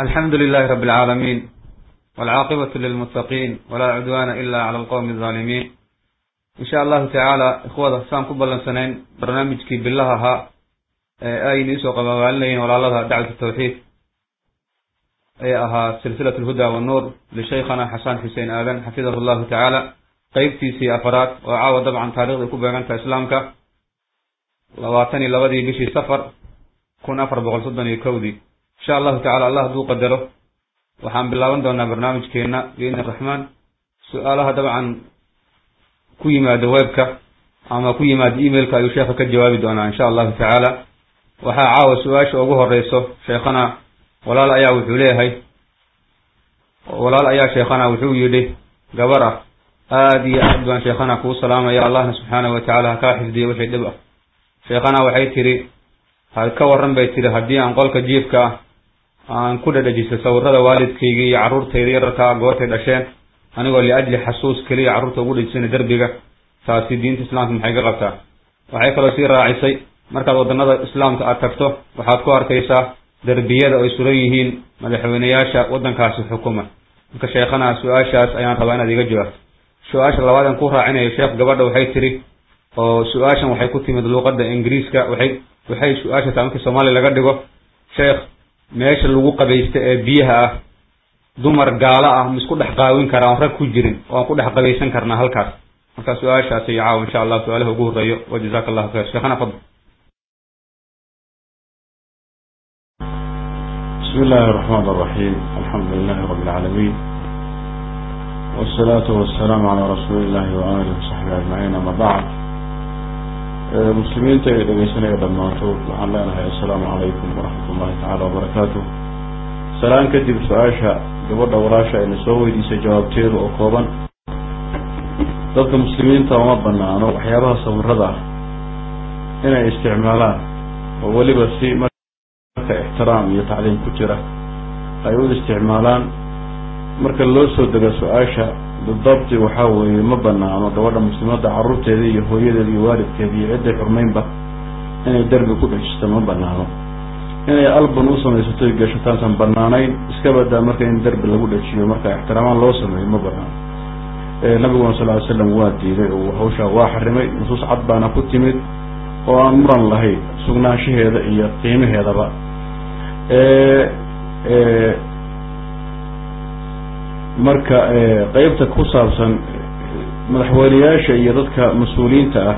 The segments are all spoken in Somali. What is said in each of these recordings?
alxamdu lilahi rabi alcaalamiin walcaaqibatu lilmuttaqiin walaa cudwaana ila cala alqowmi alzaalimiin insha allahu tacaala ikhwada saan ku ballansanayn barnaamijkii bilaha ahaa ee aynu isoo qababaalinayeen walaalada dacwat tawxiid ee ahaa silsilat alhuda wannuur lishaykhana xasan xuseen aadan xafidahu llahu tacaala qeybtiisii afaraad oo caawa dabcan taarikhday ku beegantaha islaamka labaatan iyo labadii bishii safar kun afar boqol soddon iyo kowdii insha allahu tacala allah hadduu qadaro waxaan bilaaban doonaa barnaamijkeena biidni raxmaan su-aalaha dabcan ku yimaada webka ama ku yimaada emailka ayuu sheekha ka jawaabi doonaa insha allahu tacaala waxaa caawa su-aasha ugu horeyso sheekhana walaal ayaa wuxuu leeyahay walaal ayaa sheekhana wuxuu yidhi gabar ah aada iyo aad baan sheekhana kuu salaamaya allahna subxaanahu watacaala ha kaa xifdiyo wixii dhib ah sheekhana waxay tidhi ha ka warran bay tidhi haddii aan qolka jiifka ah aan ku dhadhajiso sawirada waalidkayga iyo carruurtayda yararkaa goortay dhasheen anigoo liajli xasuus keliya carruurta ugu dhejisana derbiga taasi diinta islaamka maxay ka qabtaa waxay kaloo sii raacisay markaad waddanada islaamka aad tagto waxaad ku arkaysaa derbiyada ay suran yihiin madaxweyneyaasha waddankaasi xukuma marka sheekhana su-aashaas ayaan rabaa inaad iga jawaabto su-aasha labaad aan ku raacinayo sheekh gabadha waxay tidhi oo su-aashan waxay ku timid luuqadda ingiriiska waxay waxay su-aasha taa markii soomaaliya laga dhigo sheekh meesha lagu qabaysta ee biyaha ah dumar gaalo ah ma isku dhex qaawin karaa oon rag ku jirin oo aan ku dhex qabaysan karnaa halkaas marka su-aashaasi iyo caawa insha allah su-aalaha ugu horreeyo wa jazaka allahu khayr sheekhana fadl بسم الله الرحمن الرحيم الحمد لله رب العالمين والصلاة والسلام على رسول الله وآله وصحبه أجمعين أما بعد مسلمين تيدغيسنا دمانتو waxaan leenahay assalaamu calaykum waraxmat ullahi tacaala wabarakaatuh salaan kadib su-aasha gabadha walaasha ayna soo weydiisay jawaabteedu oo kooban dadka muslimiinta uma banaano waxyaabaha sawirada ah inay isticmaalaan oo weliba si marka ixtiraam iyo tacliim ku jira ay u isticmaalaan marka loo soo dego su-aasha bidabti waxaa weeye ma banaano gabadha muslimadda carruurteeda iyo hooyadeeda iyo waalidkeeda iyo cidday xurmaynba inay derbi ku dhejisto ma banaano inay alban u samaysato y gashataansan banaanayn iska badaa marka in derbi lagu dhejiyo marka ixtiraamaan loo sameeyo ma banaano nabiguna sal ly slam waa diiday oo hawshaa waa xarimay nusuus cad baana ku timid oo aan muran lahayn sugnaanshaheeda iyo qiimaheedaba marka qeybta ku saabsan madaxweyneyaasha iyo dadka mas-uuliyiinta ah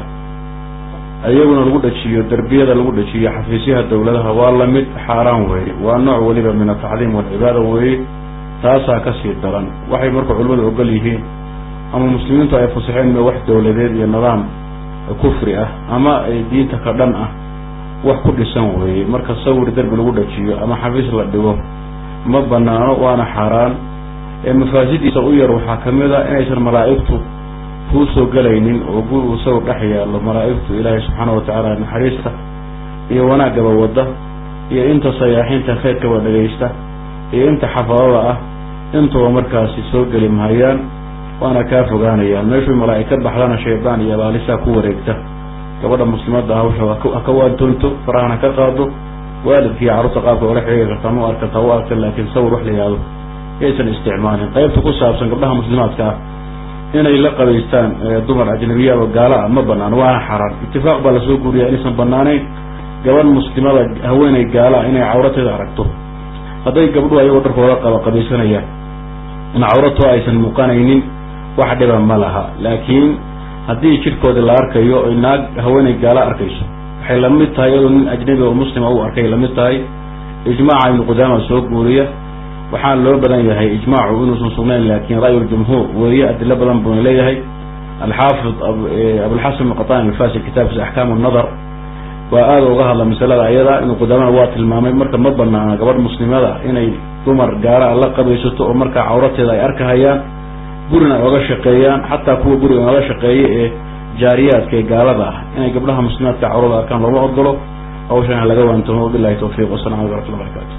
ayaguna lagu dhajiyo derbiyada lagu dhajiyo xafiisyaha dawladaha waa lamid xaaraan weeye waa nooc weliba min atacliim walcibaada weeye taasaa kasii daran waxay marka culimadu ogol yihiin ama muslimiintu ay fasaxeen wax dawladeed iyo nidaam kufri ah ama diinta ka dhan ah wax ku dhisan weeye marka sawir derbi lagu dhajiyo ama xafiis la dhigo ma banaano waana xaaraan mafaasidiisa u yar waxaa kamid a inaysan malaa'igtu kuu soo gelaynin oo guri uu sawir dhex yaallo malaa'igtu ilaahay subxaana watacaala naxariista iyo wanaagaba wadda iyo inta sayaaxiinta khayrkaba dhegaysta iyo inta xafadada ah intuba markaasi soo geli mahayaan waana kaa fogaanayaan meeshuu malaa'ig ka baxdana shaydaan iyo abaalisaa ku wareegta gabadha muslimadda hawsha ha ka waantoonto farahana ka qaado waalidkii carruurta qaabka ola xiriiri kartaa ma arkata u arka laakiin sawir wax la yihahdo yaysan isticmaalin qaybta ku saabsan gabdhaha muslimaadka ah inay la qabaystaan dumar ajnabiya oo gaala ah ma banaano waana xaraan itifaaq baa lasoo guuriyaa inaysan banaanayn gabadh muslimada haweeney gaala ah inay cawrateeda aragto hadday gabdhuhu ayagoo dharkooda qaba qabaysanayaan in cawratoo aysan muuqanaynin wax dhiba ma laha laakiin haddii jidhkooda la arkayo oy naag haweeney gaala arkayso waxay lamid tahay iyadoo nin ajnabi oo muslima u arkay lamid tahay ijmaaca ibnu qudaama soo guuriya waxaan loo badan yahay ijmaacu inuusan sugnayn laakiin ra'yuljumhuur weeye adilo badan buuna leeyahay alxaafid abulxasan qatan alfasi kitaabkiisa axkaamu nadar waa aada uga hadla masalada ayada inuu qudaamana waa tilmaamay marka ma banaana gabadh muslimada inay dumar gaara la qabaysato oo markaa cawrateeda ay arkahayaan gurina ay oga shaqeeyaan xataa kuwa guriga oga shaqeeya ee jaariyaadka ee gaalada ah inay gabdhaha muslimaadka cawrada arkaan looma ogolo hawshana laga waantoomo wabilahi tawfiiq wasalam aleykum raxmatullah barakatu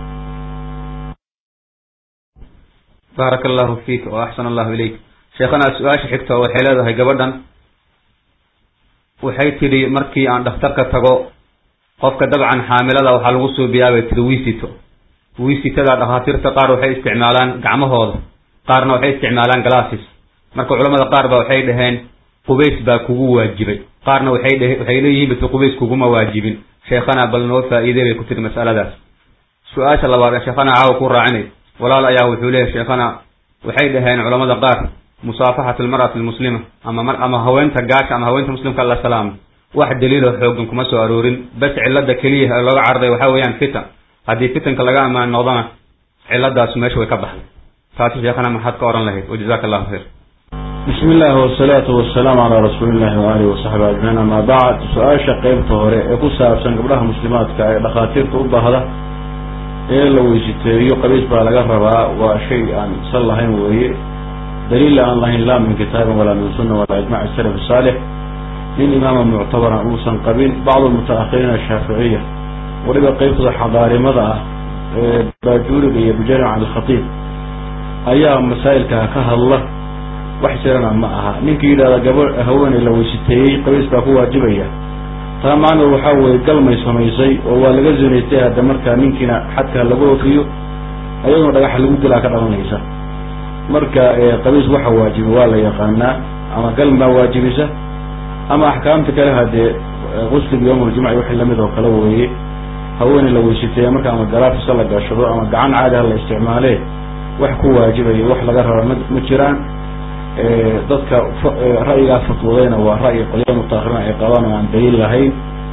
baaraka allahu fiik wa axsan allahu ilayk sheekhana su-aasha xigta waxay leedahay gabadhan waxay tidhi markii aan dhakhtarka tago qofka dabcan xaamilada waxaa lagu suubiyaa bay tidhi wiisito wiisitada dhakhaatiirta qaar waxay isticmaalaan gacmahooda qaarna waxay isticmaalaan glasses marka culamada qaar ba waxay dhaheen qubays baa kugu waajibay qaarna waxay dheh waxay leeyihiin base qubays kuguma waajibin sheekhana bal noo faa'iidey bay ku tiri mas'aladaas su-aasha labaad ee sheekhana caawa ku raacinay walaal ayaa wuxuu leeyahy sheekhana waxay dhaheen culamada qaar musaafaxat almar'ati almuslima ama mar ama haweenta gaasha ama haweenta muslimka la salaamo wax daliilo xoogan kuma soo aroorin bas cilada keliya ee looga carday waxaa weeyaan fitan haddii fitanka laga ammaan noqdona ciladaas meesha way ka baxday taasi sheekhana maxaad ka ohan lahayd wajazaka allahu khayr bismi illaahi wasalaatu wasalaamu calaa rasuulillahi waalihi wasaxbi ajmaciin amaa bacd su-aasha qeybta hore ee ku saabsan gabdhaha muslimaadka ee dhakhaatiirta u baahda ee la weysiteeyo qabiis baa laga rabaa waa shay aan sal lahayn weeye daliilla aan lahayn laa min kitaabin walaa min sunna walaa ijmaci salaf saalix nin imaama muctabara uusan qabin bacdu mutaakhiriina ashaaficiya weliba qeybtooda xadaarimada ah ee baajuuriga iyo bujaric can alkhatiib ayaa masaa'ilkaa ka hadla wax jirana ma aha ninkii yidhahda gaba haweeney la weysiteeyey qabiis baa ku waajibaya taa macnuu waxaa weeye galmay samaysay oo waa laga zinaystay hadda markaa ninkiina xadka lagu ofiyo ayaduna dhagaxa lagu dilaa ka dhalanaysa marka qabiis waxa waajiba waa la yaqaanaa ama galmaa waajibisa ama axkaamta kale hadee qusliga yawmuljumci wixii lamid oo kale weeye haweeney la weysiteeya marka ama galaafisa la gashado ama gacan caadi ha la isticmaalee wax ku waajibayo wax laga raba ma ma jiraan dadka ra'yigaa fatwoodayna waa ra'yi qolya mutaakhirin ay qabaan oo aan daliil lahayn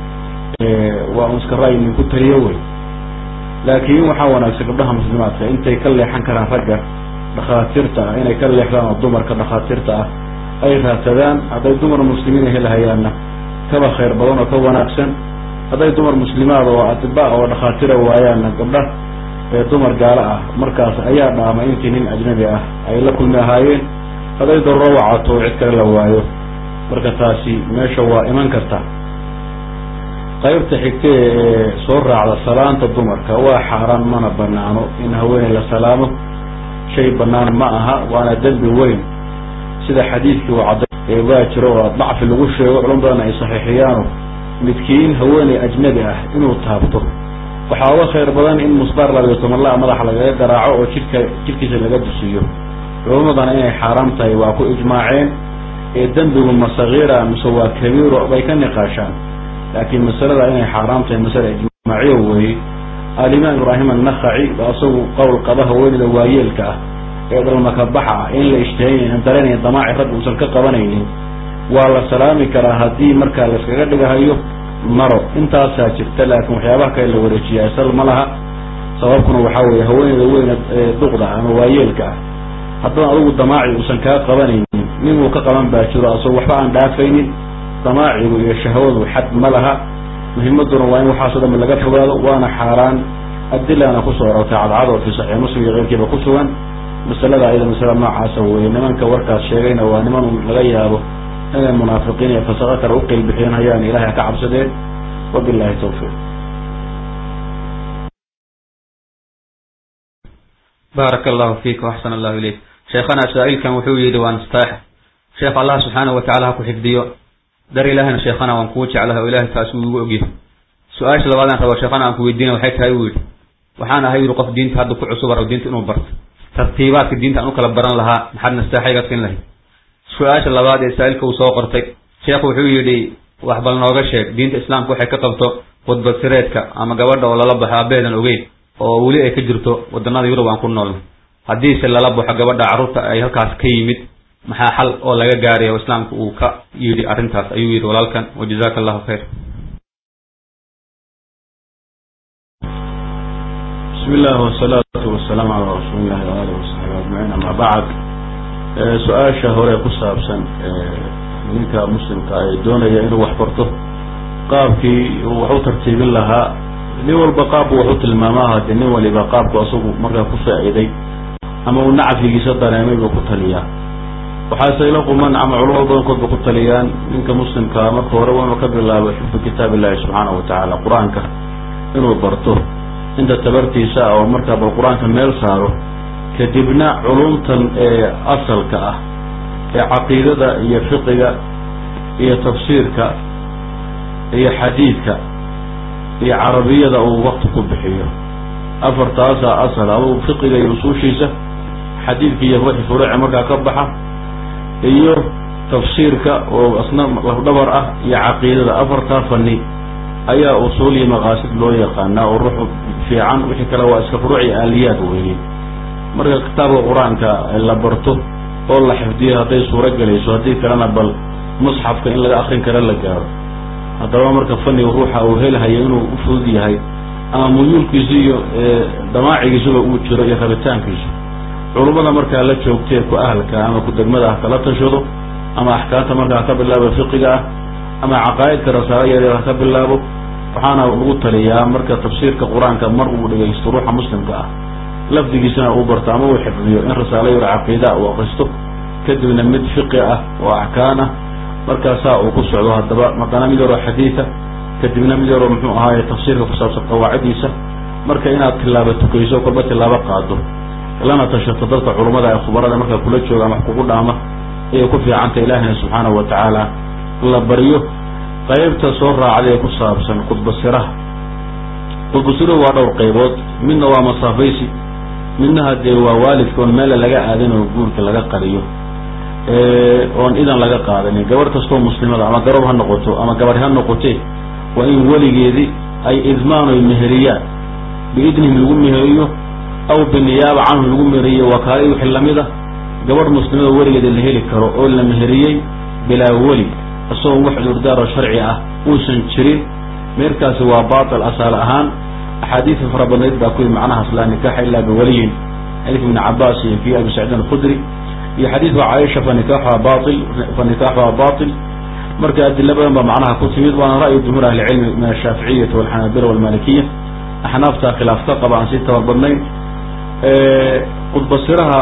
waa un iska ra'yi nin ku taliyo wey laakiin waxaa wanaagsan gabdhaha muslimaadka intay ka leexan karaan ragga dhakhaatiirta ah inay ka leexdaan oo dumarka dhakhaatiirta ah ay raadsadaan hadday dumar muslimiina helahayaanna kaba khayr badan oo ka wanaagsan hadday dumar muslimaad oo atibaa oo dhakhaatira waayaanna gabdha dumar gaalo ah markaas ayaa dhaama intii nin ajnabi ah ay la kulmi ahaayeen hadday daruro wacato cid kale la waayo marka taasi meesha waa iman karta qaybta xigta ee soo raacda salaanta dumarka waa xaaraan mana banaano in haweeney la salaamo shay banaan ma aha waana dembi weyn sida xadiidkii uu cadday waa jiro oo dacfi lagu sheego culum badan ay saxiixiyaano midkiin haweeney ajnabi ah inuu taabto waxaa uga khayr badan in musbaar labiyo toban la madaxa lagaga garaaco oo jidhka jidhkiisa laga dusiyo culumadana inay xaaraam tahay waa ku ijmaaceen ee dembigu ma sagiira mise waa kabiiro bay ka niqaashaan laakiin masalada inay xaaraam tahay masale ijmaaciyo weeye alimaam ibraahim annakhaci ba isagu qowl qaba haweenida waayeelka ah ee dhalmakabaxa ah in la ishtihaynayn dareenayn damaaci rag uusan ka qabanaynin waa la salaami karaa haddii markaa layskaga dhigahayo maro intaasaa jirta laakiin waxyaabaha kale la wareejiyaa sal ma laha sababkuna waxaa weeye haweeneyda weyna duqda ama waayeelka ah haddana adugu damaaci uusan kaa qabanaynin ninuu ka qaban baa jiro asagoo waxba aan dhaafaynin damaacigu iyo shahwadu xad ma laha muhimaduna waa in waxaaso dhan laga fogaado waana xaaraan adilana kusoo arortay cadcad oo fi saxiix muslim iyo keyrkiiba ku sugan masalada ayada masala noocaasa weeye nimanka warkaas sheegayna waa niman laga yaabo inay munaafiqiin iyo fasaqo kale uqilbixiyeen hayaan ilahay ha ka cabsadeen wabilahi tawfiiq baaraka allahu fiik waxsan allahu ilayk sheekhana saa-ilkan wuxuu yidhi waa nastaax sheekh allah subxaanahu watacala ha ku xifdiyo dar ilaahayna sheekhana waan kuu jeclahay oo ilahay taas uu igu ogyahay su-aasha labaadaan rabo sheekhana aan ku weydiina waxay tahay uu yidhi waxaan ahay yidhi qof diinta hadda ku cusub rabo diinta inuu barto tartiibaadka diinta aan u kala baran lahaa maxaad nastaaxayga siin lahayd su-aasha labaad ee saa-ilka uu soo qortay sheekhu wuxuu yidhi wax bal nooga sheeg diinta islaamka waxay ka qabto khudbad sireedka ama gabadha oo lala baxo abeedan ogeyn oo weli ay ka jirto wadanada yurub aan ku noolna haddiise lala baxo gabadha carruurta ay halkaas ka yimid maxaa xal oo laga gaaraya oo islaamka uu ka yidhi arrintaas ayuu yidhi walaalkan wajazaka allahu khayr bismi illahi wasalaatu wasalaamu calaa rasuuli illahi waaalih wasaxbi ajmaciin ama bacd su-aasha hore ku saabsan ninka muslimka ee doonaya inuu wax barto qaabkii uu wax u tartiibin lahaa nin walba qaabku wax u tilmaamaa hadee nin waliba qaabku asagu markaa ku faa'iiday ama uu nacfigiisa dareemay buu ku taliyaa waxaase ila quman ama culamo badankood ba ku taliyaan ninka muslimkaa marka hore waa inuu ka bilaabo xifdu kitaab illahi subxaanahu watacaala qur-aanka inuu barto inta tabartiisa ah oo markaa bal qur-aanka meel saaro kadibna culumtan ee asalka ah ee caqiidada iyo fiqiga iyo tafsiirka iyo xadiidka iyo carabiyada uu wakti ku bixiyo afartaasaa asal adugu fiqiga iyo usuushiisa xadiidka iyo wixii furuuca markaa ka baxa iyo tafsiirka oo asna lafdhabar ah iyo caqiidada afartaa fani ayaa usuul iyo maqaasid loo yaqaanaa oo ruux fiican wixii kale waa iska furuuc iyo aaliyaad weeye marka kitaabka qur-aanka la barto oo la xifdiyo hadday suuro gelayso haddii kalena bal musxafka in laga akrin kara la gaaro haddaba marka faniga ruuxa uu helahayo inuu u fudud yahay ama muyuulkiisu iyo damaacigiisuba uu jiro iyo rabitaankiisu culummada markaa la joogtee ku ahalka ama ku degmada ah kala tashado ama axkaamta markaa ka bilaabo fiqiga ah ama caqaa'idka rasaalo yaryar ha ka bilaabo waxaana lagu taliyaa marka tafsiirka qur-aanka mar uu dhegaysto ruuxa muslimka ah lafdigiisana uu barto ama uu xifdiyo in rasaalo yar caqiidaa uu akristo kadibna mid fiqi ah oo axkaan ah markaasaa uu ku socdo haddaba madana mid yaroo xadiida kadibna mid yaroo muxuu ahaaye tafsiirka ku saabsan qawaaciddiisa marka inaad tilaabo tukayso kolba tilaabo qaado lana tashato dadka culummada ee khubarada markaa kula jooga ama wax kugu dhaama ayay ku fiicanta ilaahina subxaanahu wa tacaala la baryo qaybta soo raacday ee ku saabsan khudbasiraha khudbasiruhu waa dhowr qaybood midna waa masaafaysi midna hadee waa waalidka oon meela laga aadin oo guurka laga qariyo oon idan laga qaadanin gabarh kastoo muslimada ama garob ha noqoto ama gabadh ha noqotee waa in weligeedii ay idmaanoy meheriyaan biidnihim lagu meheriyo aw biniyaaba canhu lagu meheriyo wakaala wixii lamida gabadh muslimada weligeeda la heli karo oo la meheriyey bilaa weli isagoon wax cudurdaaroo sharci ah uusan jirin meerkaasi waa baatil asaal ahaan axaadiisa fara badnayd baa kuwii macnahaas laa nikaaxa ilaa biwaliyin xadiidka ibni cabaas iyo kii abi saciidin alkhudri iyo xadiidka caaisha fa nikaaxuha bail fa nikaaxuha batil marka adilo badan baa macnaha ku timid waana ra'yu jumhuur ahlicilmi min ashaaficiyati walxanaabila walmalikiya axnaafta khilaaf ka qaba aan sii tabar badnayn khudbasiraha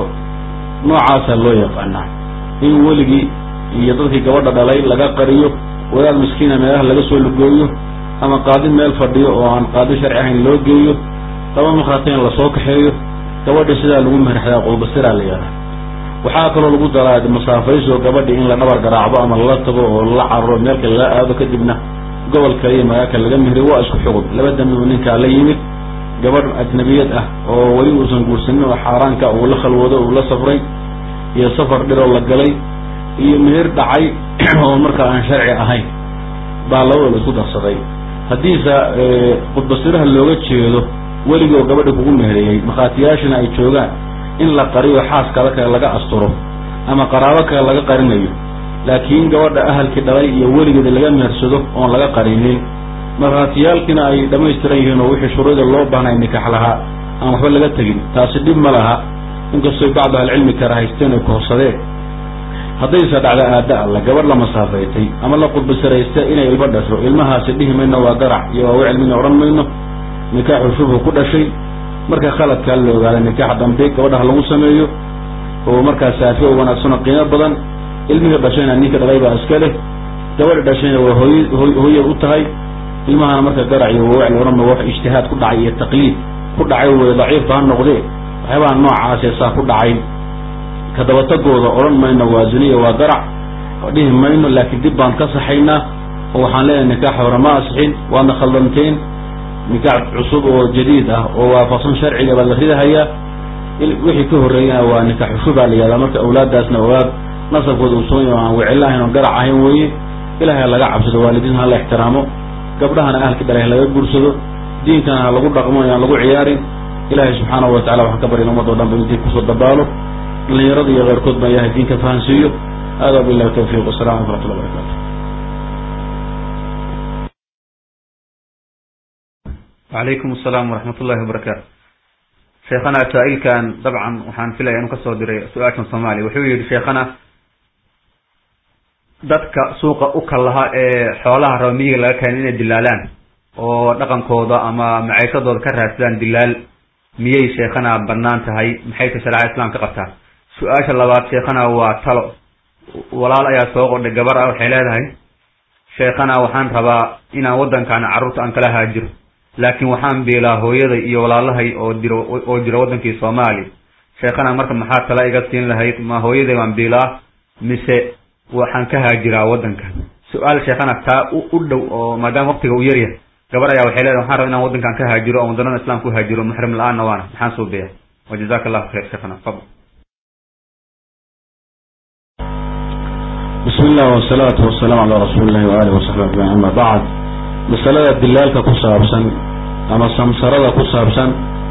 noocaasa loo yaqaanaa in weligii iyo dadkii gabadha dhalay laga qariyo wadaad miskiina meelaha laga soo lugooyo ama qaadi meel fadhiyo oo aan qaadi sharci ahayn loo geeyo laba makhraatayn lasoo kaxeeyo gabadha sidaa lagu meherxdaa khudbasiraa la yidhaha waxaa kaloo lagu daraa masaafayso gabadhi in la dhabar garaacdo ama lala tago oo lala cararo meelka lala aado kadibna gobol kale iyo magaalka laga meheriyo waa isku xugun laba dambi uu ninkaa la yimid gabadh ajnabiyad ah oo weli uusan guursanin oo xaaraanka uu la khalwado uu la safray iyo safar dhiroo la galay iyo meher dhacay oo markaa aan sharci ahayn baa labadooda isku darsaday haddiise khudbasiraha looga jeedo weligii oo gabadha kugu meheriyey makhaatiyaashina ay joogaan in la qariyo xaaskada kale laga asturo ama qaraabo kale laga qarinayo laakiin gabadha ahalkii dhalay iyo weligeeda laga mehersado oon laga qarinin markhaatiyaalkiina ay dhamaystiran yihiin oo wixii shuruuda loo baahnay nikax lahaa aan waxba laga tegin taasi dhib ma laha inkastoy bacdu ahlicilmi kara haysteen ay kohorsadeen haddayse dhacda aada alla gabadh la masaafaytay ama la qudbasiraysta inay ilmo dhasho ilmahaasi dhihi mayno waa garac iyo waa wicilmina odhan mayno nikaaxu shubhu ku dhashay marka khaladkaa la ogaada nikaax dambe gabadhaha lagu sameeyo oo markaa saafi oo wanaagsan oo qiimo badan ilmihii dhashayna ninka dhalay baa iska leh gabadha dhashayna waa hooy hooyay u tahay ilmahana marka garac iyo wawicli odhan ma wax ijtihaad ku dhacay iyo taqliid ku dhacay wey daciifba ha noqdee waxyaabaha noocaasee saa ku dhacay kadabatagooda odhan mayno waa ziniya waa garac dhihi mayno laakiin dib baan ka saxaynaa oo waxaan leenahay nikaax hore ma asixin waadna khaldanteen nikaax cusub oo jadiid ah oo waafaqsan sharciga baa la ridahayaa wixii ka horreeyana waa nikaax cusubaa la yihahdaa marka awlaaddaasna awlaad nasabkooda uu soonya aan wicilla ahayn oon garac ahayn weeye ilahay ha laga cabsado waalidiin ha la ixtiraamo gabdhahana ahalka dhalay ha laga guursado diinkana ha lagu dhaqmo aan lagu ciyaarin ilaahay subxaanahu watacala waxaan ka baryan ummadoo dhan ba in diin kusoo dabaalo dhalinyarada iyo keyrkood baa ilahay diinka fahansiiyo hada billahi tawfiiq wasalamu alaikum raxmatullah barakatu wacalaykum asalaam waraxmat ullahi wabarakaatu sheekhana saa-ilkan dabcan waxaan filaya inuu kasoo diray su-aashan soomaaliya wuxuu yihi sheekhana dadka suuqa u kallaha ee xoolaha rawmiyiga laga keenay inay dilaalaan oo dhaqankooda ama maciishadooda ka raadsadaan dilaal miyay sheekhana banaan tahay maxayta shareecada islaamka qabtaa su-aasha labaad sheekhana waa talo walaal ayaa soo qordhay gabar ah waxay leedahay sheekhana waxaan rabaa inaan waddankan carruurta aan kala haajiro laakiin waxaan biilaa hooyaday iyo walaalahay oo diro oo jira waddankii soomaaliya sheekhana marka maxaa tala iga siin lahayd ma hooyaday baan biilaa mise waxaan ka haajiraa waddankan su-aal sheekhana taa u dhow oo maadaama waqtiga uu yaryahay gabar ayaa waxay leedahay waxaan raba inaan waddankan ka haajiro oo waddanada islaamka u haajiro muxrim la-aanna waana maxaan soo beeya wa jazaka allahu khayr sheekhana fadl bismi illah wasalaatu wasalaamu calaa rasuuli illahi waaalih wasaxbi ajmaciin ama bacd masalada dilaalka ku saabsan ama samsarada ku saabsan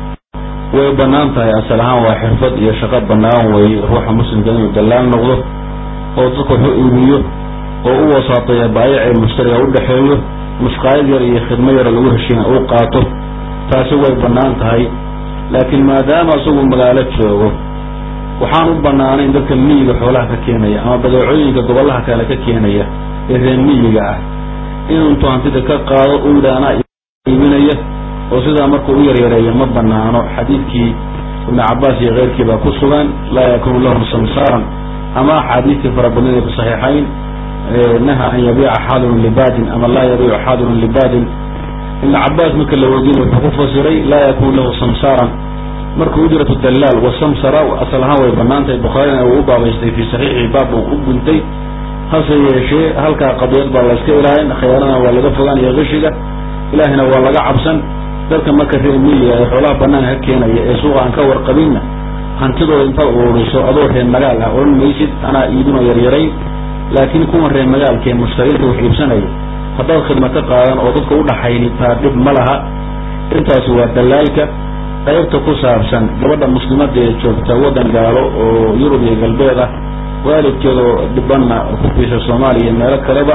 way bannaan tahay asal ahaan waa xirfad iyo shaqo bannaan weeye ruuxa muslimka inuu dallaal noqdo oo dadka waxu iibiyo oo u wasaateeya baayici mushtariga u dhexeeyo mushqaayad yar iyo khidmo yara lagu heshiina uu qaato taasi way bannaan tahay laakiin maadaama isagu magaalo joogo waxaan u bannaanayn dadka miyiga xoolaha ka keenaya ama badeecooyinka gobollaha kale ka keenaya ee reer miyiga ah inuu intuu hantida ka qaado u yidha anaa iibinaya oo sidaa markuu u yaryareeya ma banaano xadiidkii ibnu cabaas iyo keyrkii baa ku sugan laa yakunu lahum samsaaran ama axaadiistii farabadnida fi saxiixayn naha an yabiica xaadirun libadin ama laa yabiicu xaadirun libadin ibnu cabaas marka la weydiina wuxuu ku fasiray laa yakunu lahu samsaaran marka ujratu dalaal wasamsara asal ahaan way banaan tahay bukhaarina uu u baabaystay fi saxiixi baab uu u guntay hase yeeshee halkaa qadiyad baa la iska ilaalin khiyaanana waa laga fogaan iyo qishiga ilaahina waa laga cabsan dadka marka reer miyiga ee xoolaha banaanka ka keenaya ee suuqa aan ka warqabinna hantidooda intaad ururiso adoo reer magaal ah odhan maysid anaa iibinoo yaryarayn laakiin kuwan reer magaalka ee mushtariinta wax iibsanaya haddaad khidma ka qaadan oo dadka u dhaxayni taa dhib ma laha intaasi waa dalaalka qaybta ku saabsan gabadha muslimada ee joogta waddan gaalo oo yurub iyo galbeed ah waalidkeedoo dhibanna ku fiisa soomaaliya iyo meelo kaleba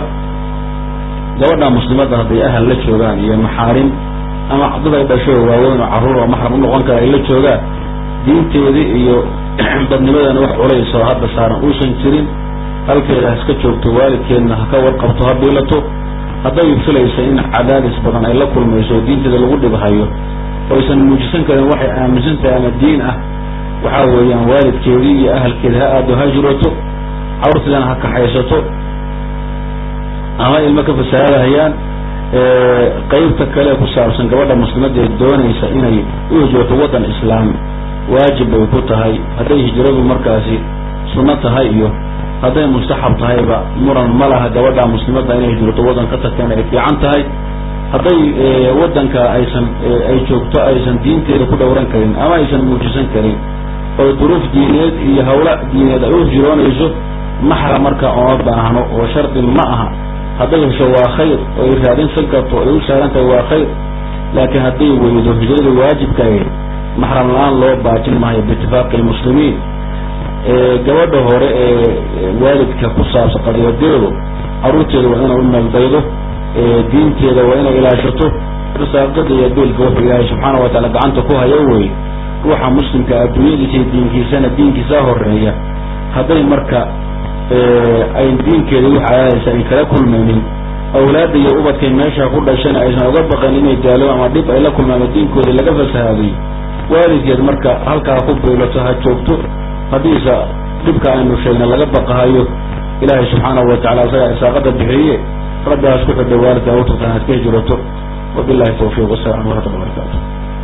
gabadha muslimadda hadday ahal la joogaan iyo maxaarim ama dad ay dhasho waaweyn oo carruur oo maxram u noqon kara ay la joogaan diinteedii iyo dadnimadana wax culays oo hadda saaran uusan jirin halkeeda ha iska joogto waalidkeedna ha ka warqabto ha biilato hadday filaysa in cadaadis badan ay la kulmayso oo diinteeda lagu dhibhayo oo aysan muujisan karin waxay aaminsan tahay ama diin ah waxaa weeyaan waalidkeedii iyo ahalkeeda ha aado ha jirato carurteedana ha kaxaysato ama ilmo ka fasaadahayaan qaybta kale ku saabsan gabadha muslimadda ee doonaysa inay u hijrato waddan islaam waajib bay ku tahay hadday hijradu markaasi sunno tahay iyo hadday mustaxab tahayba muran ma laha gabadha muslimadda inay hijrato waddan ka tagteen ay fiican tahay hadday waddanka aysan ay joogto aysan diinteeda ku dhowran karin ama aysan muujisan karin oo duruuf diineed iyo hawla diineed ay u hijroonayso maxram marka ooma baahno oo shardi ma aha hadday hesho waa khayr oo ay raadinsan karto ay u saaran tahay waa khayr laakiin hadday weydo hijrada waajibka ahayd maxram la-aan loo baajin maayo biitifaaqi lmuslimiin gabadha hore ee waalidka ku saabsan qadiyadeedu carruurteeda waa inay u meeldaydo diinteeda waa inay ilaashato risaaqada iyo beelka wuxuu ilaahay subxaana wa taala gacanta ku hayo wey ruuxa muslimka adduunyadiisa iyo diinkiisana diinkiisa horeeya hadday marka ay diinkeeda wax cadaadaysa ay kala kulmaynin awlaadda iyo ubadkay meesha ku dhashana aysan uga baqan inay daalo ama dhib ay la kulmaan diinkooda laga fasahaaday waalidkeed marka halkaa ku biilato ha joogto haddiise dhibka aynu sheegna laga baqahayo ilaahay subxaanahu wa tacala isagaa isaaqada bixiye rabbigaas ku xidha waalidka awturtan aad ka hijrato wabillahi tawfiiq wasalam waraxmatulla barakatu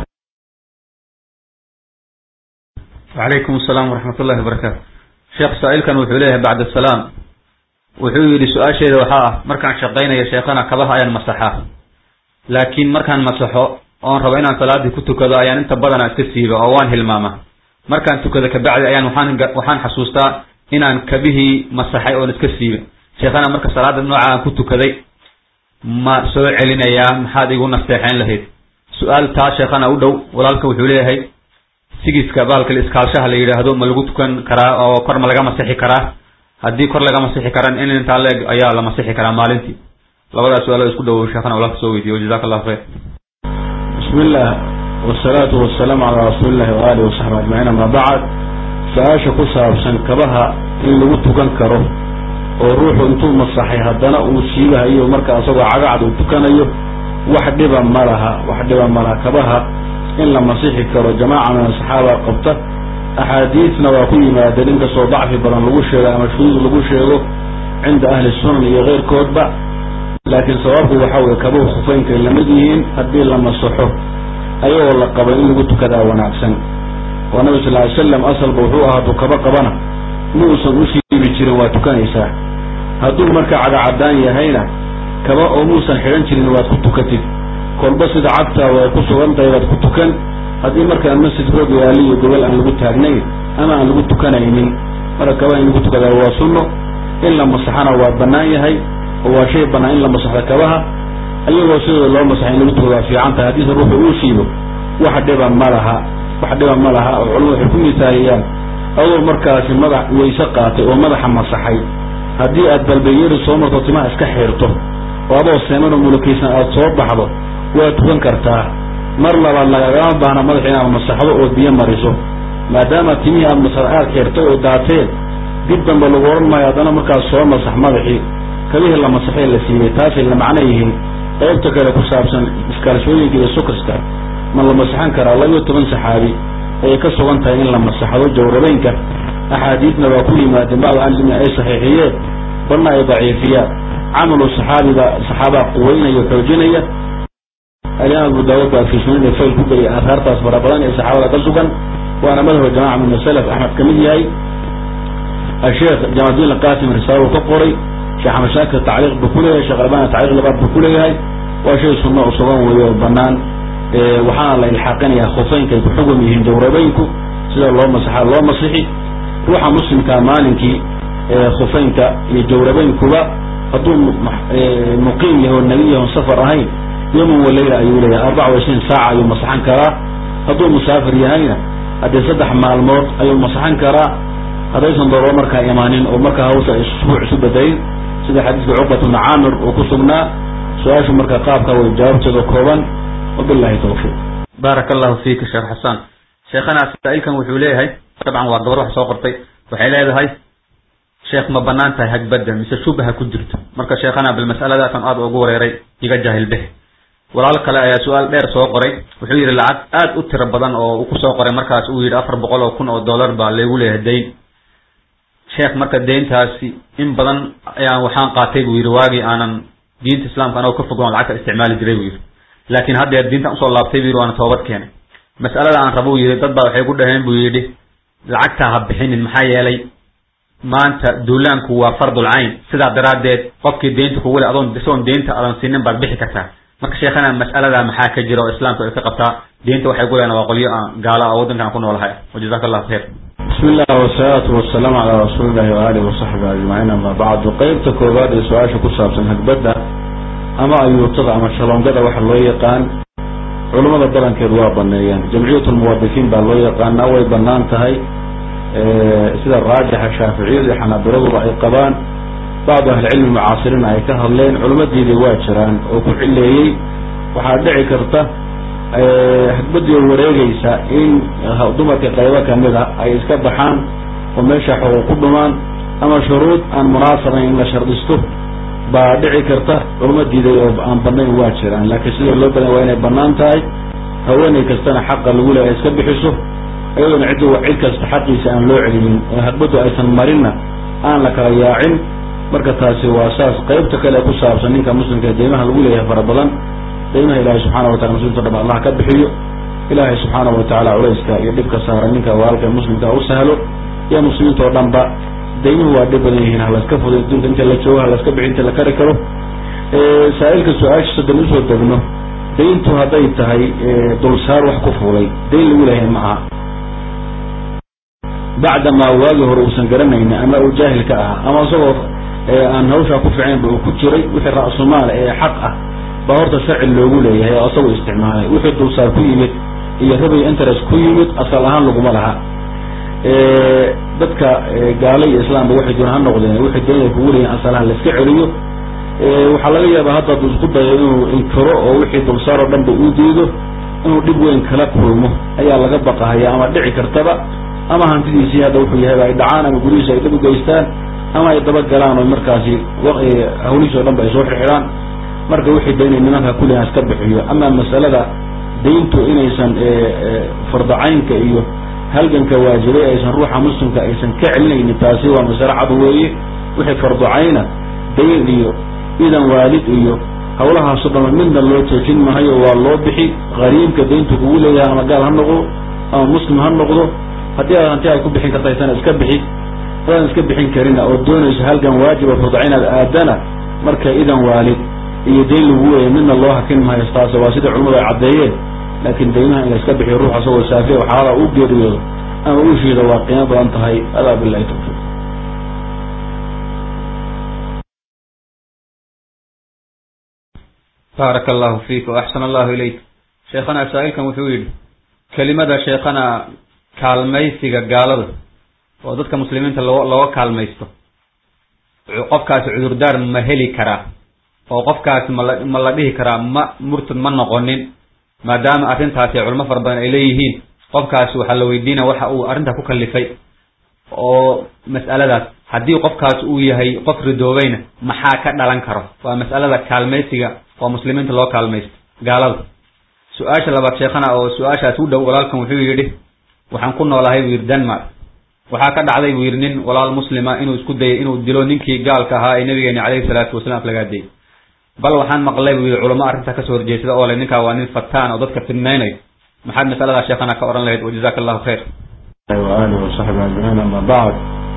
wacalaykum asalaam waraxmat ullahi wabarakaatu sheekh saa-ilkan wuxuu leeyahay bacda asalaam wuxuu yidhi su-aasheeda waxaa ah markaan shaqaynayo sheekhana kabaha ayaan masaxaa laakiin markaan masaxo oon rabo inaan salaadii ku tukado ayaan inta badana iska siiba oo waan hilmaama markaan tukado kabacdi ayaan waxaan waxaan xasuustaa inaan kabihii masaxay oon iska siiba sheekhana marka salaada nooca aan ku tukaday ma soo celinayaa maxaad igu nasteexeyn lahayd su-aal taa sheekhana u dhow walaalka wuxuu leeyahay sigiska bahalka iskaalshaha la yidhaahdo ma lagu tukan karaa oo kor ma laga masixi karaa haddii kor laga masixi karan in intaa leeg ayaa la masixi karaa maalintii labadaas su-aalo isku dhowow sheekhana walaalka soo weydiiyo jazaka allahu khayr bismi illah wasalaatu wasalaamu calaa rasuuli illahi waaalih wasaxbi ajmaciin ama bacd su-aasha ku saabsan kabaha in lagu tukan karo oo ruuxu intuu masaxay haddana uu siibahayo marka isagoo cagacad uu tukanayo wax dhiba ma laha wax dhiba ma laha kabaha in la masixi karo jamaaca min asaxaaba qabta axaadiisna waa ku yimaadeen inkastoo dacfi badan lagu sheego ama shuduud lagu sheego cinda ahli sunan iyo keyrkoodba laakiin sababku waxa weye kabuhu khufeynkay lamid yihiin haddii la masaxo ayagoo la qaba in lagu tukadaa wanaagsan oo nabi sal ly slam asalba wuxuu ahaa hadduu kaba qabana muusan u siibi jirin waa tukanaysaa hadduu marka cagacadaan yahayna kaba oo muusan xidhan jirin waad ku tukatid kolba sida cagtaada ay ku sugan tahay baad ku tukan haddii markaan masjid roog yaali iyo gobol aan lagu taagnayn ama aan lagu tukanaynin marka kabaha in lagu tukadaa waa sunno in la masaxana waa banaan yahay oo waa shay banaan in la masaxda kabaha iyagoo sidooda loo masaxa in lagu tukada waa fiican tahay haddiise ruuxu uu siibo wax dhiba ma laha wax dhiba ma laha oo culamadu waxay ku misaahiyaan adoo markaasi madax wayse qaatay oo madaxa masaxay haddii aad balbayeri soo marto timaha iska xiirto oo adoo seeman oo mulukaysan aada soo baxdo waa tukan kartaa mar labaad lagagama baahna madaxa inaad masaxdo oo biyo mariso maadaama timihii aad masax aad xirtay oo daateen dib dambe lagu odhan maayo haddana markaas soo masax madaxii kabihii la masaxee la siiyey taasay la macno yihiin qaybta kale ku saabsan iskaalshooyinka iyo sukaska ma la masaxan karaa laba iyo toban saxaabi ayay ka sugan tahay in la masaxdo jawrabeynka axaadiidna waa ku yimaadeen bacd ahlicilmi ay saxiixiyeen balna ay daciifiyaan camalu saxaabiga saxaabaa quweynaya o xoojinaya alimaam abu daawud baa fi sunani fayl ku geliya aahaartaas fara badan ee saxaabada ka sugan waana madhaba jamaca min asalaf axmed kamid yahay asheekh jamaldin alqasim risaalo ka qoray sheekh axmed shaakir tacliiq buu kuleeyahay sheekh albani tacliiq labaad buu kuleeyahay waa shay sunno u sugan weeye oo banaan waxaana la ilxaaqinayaa khufeynka ay ku xugum yihiin jawrabeynku sida loo masaxa loo masixi ruuxa muslimkaa maalinkii khufeynka iyo jawrabeynkuba hadduu muqiim yahay oo nebi yahay on safar ahayn yoman waleyla ayuu leeyahay arbaca wa ishiin saaca ayuu masaxan karaa hadduu musaafir yahayna haddii saddex maalmood ayuu masaxan karaa haddaysan dooro markaa imaanin oo markaa hawsha isbuuc isu bedelin sida xadiiska cuqbat bna caamir uu ku sugnaa su-aashu marka qaabka way jawaabteeda kooban wabilahi tawfiiq baaraka allahu fiika sheekh xasan sheekhana saa-ilkan wuxuu leeyahay dabcan waa gabar wax soo qortay waxay leedahay sheekh ma banaan tahay hagbadda mise shubaha ku jirto marka sheekhana bal mas'aladaasan aada ugu wareeray iga jaahil behe walaal kale ayaa su-aal dheer soo qoray wuxuu yidhi lacag aad u tiro badan oo uu kusoo qoray markaas uu yidhi afar boqol oo kun oo dollar baa laygu leeyahay dayn sheekh marka deyntaasi in badan ayaan waxaan qaatay buu yidhi waagii aanan diinta islaamka anagoo ka fogoon lacagta isticmaali jiray buu yidhi laakiin haddeer diintan usoo laabtay buu yidhi waana toobad keenay mas'alada aan rabo u yidhi dad baa waxay ku dhaheen buu yidhi lacagtaa ha bixinin maxaa yeelay maanta duulaanku waa fardul cayn sidaa daraaddeed qofkii deynta kugu le adoon isagoon deynta adan sinin baad bixi kartaa marka sheekhana mas'aladaa maxaa ka jira oo islaamka ay ka qabtaa deynta waxay ku leena waa qolyo aan gaala oo waddankan ku noolahay wajazaka allahu khayr bismi illah wasalaatu wasalaamu calaa rasuuli illahi waaalih wasaxbi ajmaciin ama bacdu qeybta koowaad ee su-aasha ku saabsan hagbadda ama ayuutada ama shaloongada waxa loo yaqaan culummada badankeed waa baneeyaan jamciyat lmuwadifiin baa loo yaqaanaa way banaan tahay sida raajixa shaaficiyadu iyo xanaabiraduba ay qabaan bacdu ahlicilmi mucaasiriina ay ka hadleen culimmadeedii waa jiraan oo ku cileeyey waxaa dhici karta hagbadii oo wareegaysa in dumarka qaybo kamid a ay iska baxaan oo meesha xuquuq ku dhumaan ama shuruud aan munaasabayn in la shardisto baa dhici karta culimo diiday oo aan banayn waa jiraan laakiin sida loo badan waa inay banaan tahay haweeney kastana xaqa lagu leeya iska bixiso iyadoona ciddu cid kasta xaqiisa aan loo celinin oo hagbaddu aysan marinna aan la kala yaacin marka taasi waa saas qaybta kale ku saabsan ninka muslimka ee deymaha lagu leeyahay fara badan deymaha ilaahay subxaana wa tacala muslimta o dham allah ka bixiyo ilaahay subxaana wa tacaala culayska iyo dhibka saaran ninka walaalka muslimka u sahlo iyo muslimiinta oo dhan ba deymuhu waa dhib badan yihiin halaska fuday adduunka inta la joogo halaska bixi inta la kari karo saa-ilka su-aashiisa dan usoo degno dayntu hadday tahay dulsaar wax ku fuulay dayn lagu leeyahay ma aha bacdamaa waagii hore uusan garanaynin ama uu jaahil ka ahaa ama isagoo aan hawshaa ku ficaynba uu ku jiray wixii ra-sumaal ee xaq ah baa horta sharci loogu leeyahay oo isagoo isticmaalay wixii dulsaar ku yimid iyo rabay interest ku yimid asal ahaan laguma laha dadka gaala iyo islaamba waxay doon ha noqdeen wixii dayn ay kugu leeyihin asalaha la iska celiyo waxaa laga yaabaa hadda hadduu isku dayo inuu inkiro oo wixii dulsaar oo dhanba uu diido inuu dhib weyn kala kulmo ayaa laga baqahaya ama dhici kartaba ama hantidiisii hadda wuxuu yahay ay dhacaan ama gurihiisa ay dhib u geystaan ama ay dabagalaan oo markaasi hawlihiis o dhan ba ay soo xirxidhaan marka wixii daynay nimanka kullihan iska bixiyo ama masalada dayntu inaysan fardacaynka iyo halganka waajibay aysan ruuxa muslimka aysan ka celinaynin taasi waa masale cad weeye wixii farducayna dayn iyo idan waalid iyo hawlahaaso dhama midna loo joojin mahayo waa loo bixi qariibka dayntu kugu leeyahay ama gaal ha noqdo ama muslim ha noqdo haddii aad hanti ay ku bixin karta isana iska bixi adaan iska bixin karina oo doonayso halgan waajiba farducayn aad aadana marka idan waalid iyo dayn lagu weeyay midna loo hakin maayo taas waa sida culimadu ay caddeeyeen laakiin daynaha in la iska bixiyo ruux asagoo saafiya oo xaalada u geeriyoodo ama u shiido waa qiimo badan tahay adaa bilahi tawfiiq baaraka allahu fiik waaxsana allahu ilayk sheekhana saa-ilkan wuxuu yidhi kelimada sheekhana kaalmaysiga gaalada oo dadka muslimiinta loo looga kaalmaysto qofkaasi cudurdaar ma heli karaa oo qofkaasi mala ma la dhihi karaa ma murtad ma noqonin maadaama arrintaasi culimo fara badan ay leeyihiin qofkaasi waxaa la weydiinaya waxa uu arrintaa ku kalifay oo mas'aladaas haddii qofkaas uu yahay qof ridoobayna maxaa ka dhalan karo waa mas'alada kaalmaysiga oo muslimiinta loo kaalmaysto gaalada su-aasha labaad sheekhana oo su-aashaas u dhow walaalkan wuxuu yidhi waxaan ku noolahay buu yidhi denmark waxaa ka dhacday buu yidhi nin walaal muslima inuu isku dayay inuu dilo ninkii gaalka ahaa ee nabigeeni calayhi salaatu wasalaam aflagaadiyey bal waxaan maqlay buu yidhi culamo arrintaa kasoo horjeesada oo le ninkaa waa nin fataan oo dadka fidnaynayo maxaad masaladaa sheekhana ka odhan lahayd wajazaka allahu khayr waalihi wasaxbi ajmaciin ama bacd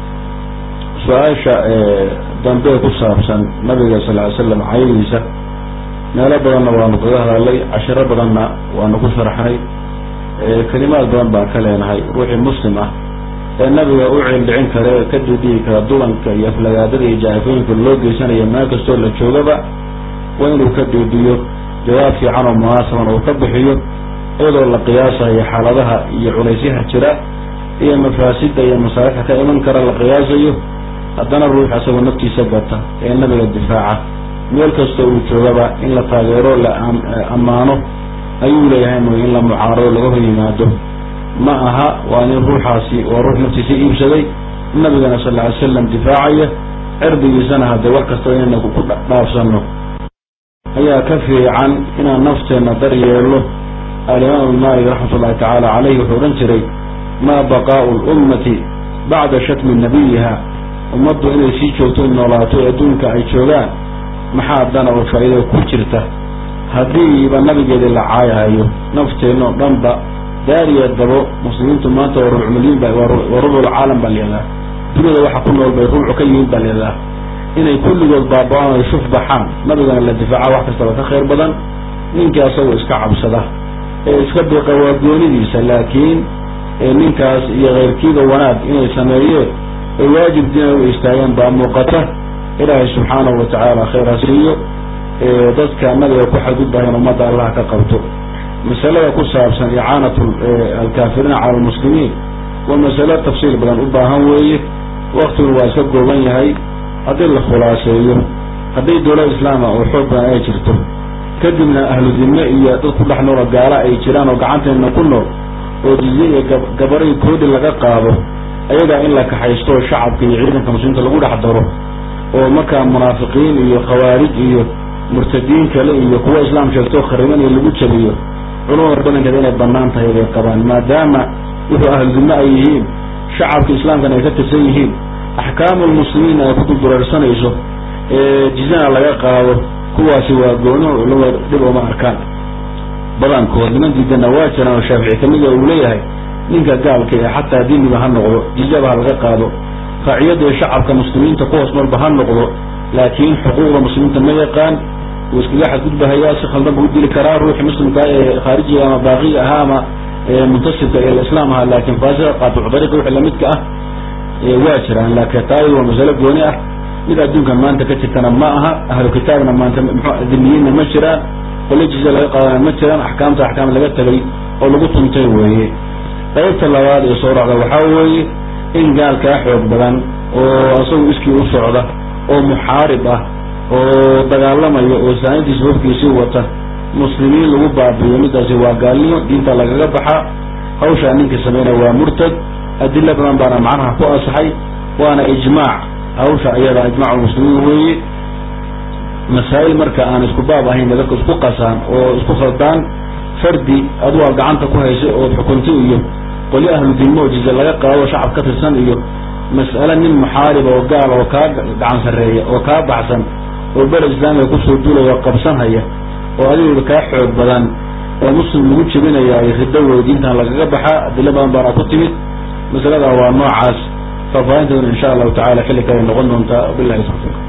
su-aasha dambe ku saabsan nabiga sal ly slam caydiisa meelo badanna waanu kaga hadalay cashiro badanna waanu ku sharxnay kelimaad badan baan ka leenahay ruuxii muslim ah ee nabiga u ceeldhicin kara ee ka didigi kara dulanka iyo aflagaadada iyo jaafooyinka loo geysanayo meel kastoo la joogaba waa inuu ka diidiyo jawaab fiican oo munaasaban uu ka bixiyo iyadoo la qiyaasayo xaaladaha iyo culaysyaha jira iyo mafaasida iyo masaalixda ka iman kara la qiyaasayo haddana ruux asagoo naftiisa gata ee nabiga difaaca meel kastoo uu joogaba in la taageero la ammaano ayuu leeyahay mooy in la mucaarado laga hor yimaado ma aha waa nin ruuxaasi waa ruux naftiisa iibsaday nabigana sal ly slam difaacaya cirdigiisana haddee wax kastaba inayna ku dhaafsano ayaa ka fiican inaan nafteenna daryeelno alimaam maalik raxmat ullahi tacaala caleyh wuxuu odhan jiray maa baqaau lummati bacda shatmi nabiyiha ummaddu inay sii joogto noolaato ee adduunka ay joogaan maxaa dana oo faa'iida ku jirta haddiiba nabigeedii la caayahayo nafteenno dhanba daariya dabo muslimiintu maanta waa rubuc milyan ba waa rubucalcaalam baa layihahdaa duniyada waxa ku nool bay rubuc ka yihiin baa layihahdaa inay kulligood baaba-aan ay shuf baxaan nabigana la difaaca wax kastaba ka khayr badan ninkii asagoo iska cabsada ee iska biqa waa goonidiisa laakiin ninkaas iyo keyrkiiba wanaag inay sameeyeen ay waajib dina u istaagaan baa muuqata ilaahay subxaanahu watacaala khayr ha siiyo dadka nabiga ku xadgudbahayn ummadda allah ka qabto masalada ku saabsan icaanatu alkaafiriina cala almuslimiin waa masalo tafsiil badan u baahan weeye waktigun waa iska gooban yahay haddii la khulaaseeyo haddii dowlad islaama oo xoog badan ay jirto kadibna ahlu dime iyo dad ku dhex noola gaala ay jiraan oo gacanteena ku nool oo jizye iyo gabaray koodi laga qaado ayagaa in la kaxaysto shacabka iyo ciidanka muslimiinta lagu dhex daro oo markaa munaafiqiin iyo khawaarij iyo murtadiin kale iyo kuwa islaam sheegto khariban iyo lagu jabiyo culamada badankeeda inay banaan tahay bay qabaan maadaama wuxuu ahludime ay yihiin shacabka islaamkana ay ka tirsan yihiin axkaamu lmuslimiin ay ku duldureersanayso ee jizana laga qaado kuwaasi waa goono culamada dhib ooma arkaan badankood niman diidana waa jiraan oo shaafici kamida uu leeyahay ninka gaalka ee xataa diiniba ha noqdo jizaba ha laga qaado raaciyada ee shacabka muslimiinta kuhoos marba ha noqdo laakiin xuquuqda muslimiinta ma yaqaan wuu iskaga xadgudbahayaa si khaldan buu dili karaa ruuxi muslimka ee khaarijiga ama baaqiga ahaa ama muntasibka ee islaam ahaa laakiin faasiqa qaatuc dariiqa wixii lamidka ah waa jiraan laakiin taadi waa masalo gooni ah mid adduunka maanta ka jirtana ma aha ahlu kitaabna maanta mxu dimiyiinna ma jiraan qolajiisa laga qaadana ma jiraan axkaamta axkaam laga tegay oo lagu tuntay weeye qaybta labaad ee soo raacda waxaa weeye in gaalkaa xoog badan oo isagu iskii u socda oo muxaarib ah oo dagaalamayo oo saanidiisa hofkiisii wata muslimiin lagu baabiyo midaasi waa gaalnimo diinta lagaga baxa hawshaa ninkii sameynaya waa murtad adilo badan baana macnaha ku asaxay waana ijmaac hawsha ayada ijmaac muslimiin weeye masaa'il marka aan isku baab ahayn dadka isku qasaan oo isku khaldaan fardi adu aa gacanta ku haysay ood xukunti iyo qoli ahlu dimo oo jize laga qaado shacab ka tirsan iyo mas'ale nin muxaariba oo gaal oo kaa gacan sarreeya oo kaa baxsan oo bele islaamiga kusoo duulaya oo qabsanhaya oo adigooda kaa xoog badan oo muslim lagu jebinaya ay riddo wey diintan lagaga baxaa adilo badan baana ku timid masalada waa noocaas faahfaahinteeduna insha allahu tacala xilli kale noqon doontaa bilahi tawfiiq